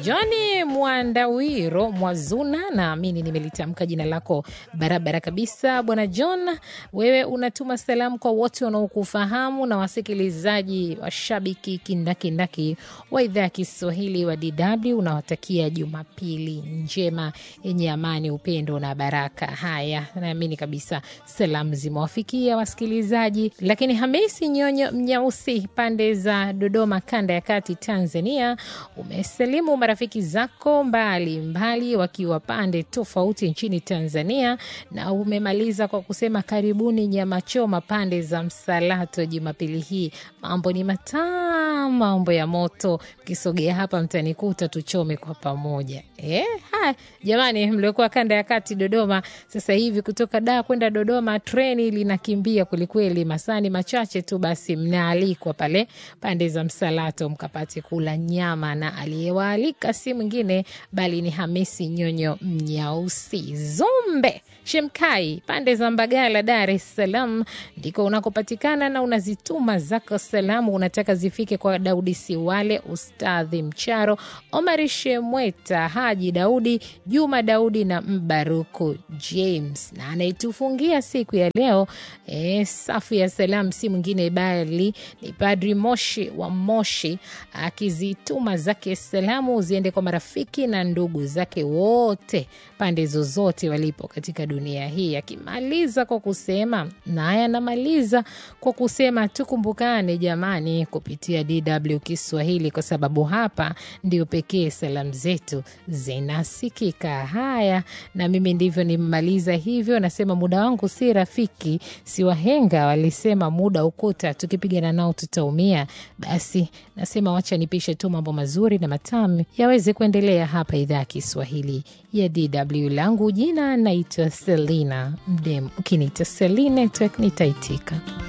Johni Mwandawiro Mwazuna, naamini nimelitamka jina lako barabara kabisa. Bwana John, wewe unatuma salamu kwa wote wanaokufahamu na wasikilizaji washabiki kindakindaki wa idhaa ya Kiswahili wa DW. Unawatakia Jumapili njema yenye amani, upendo na baraka. Haya, naamini kabisa salamu zimewafikia wasikilizaji. Lakini Hamisi Nyonyo Mnyausi, pande za Dodoma, kanda ya kati, Tanzania, umesalimu marafiki zako mbali mbali wakiwa pande tofauti nchini Tanzania, na umemaliza kwa kusema karibuni nyama choma pande za Msalato Jumapili hii. Mambo ni matamu, mambo ya moto. Mkisogea hapa mtanikuta tuchome kwa pamoja. Eh, haya jamani, mliokuwa kanda ya kati Dodoma, sasa hivi kutoka Dar kwenda Dodoma treni linakimbia kwelikweli, masani machache tu, basi mnaalikwa pale pande za Msalato mkapate kula nyama, na aliyewaalika si mwingine bali ni Hamisi Nyonyo Mnyausi Zumbe Shemkai, pande za Mbagala, Dar es Salaam ndiko unakopatikana na unazituma zako salamu, unataka zifike kwa Daudi Siwale, Ustadhi Mcharo, Omari Shemweta, Haji Daudi, Juma Daudi na Mbaruku James. Na anayetufungia siku ya leo e, safu ya salamu si mwingine bali ni Padri Moshi wa Moshi, akizituma zake salamu ziende kwa marafiki na ndugu zake wote pande zozote walipo katika dunia hii, akimaliza kwa kusema naye anamaliza kwa kusema tukumbukane jamani, kupitia DW Kiswahili, kwa sababu hapa ndio pekee salamu zetu zinasikika. Haya, na mimi ndivyo nimemaliza hivyo. Nasema muda wangu si rafiki, si wahenga walisema muda ukuta, tukipigana nao tutaumia. Basi nasema wacha nipishe tu mambo mazuri na matamu yaweze kuendelea hapa idhaa ya Kiswahili ya DW. Langu jina naitwa Selina Mdem, ukiniita Seline Network nitaitika.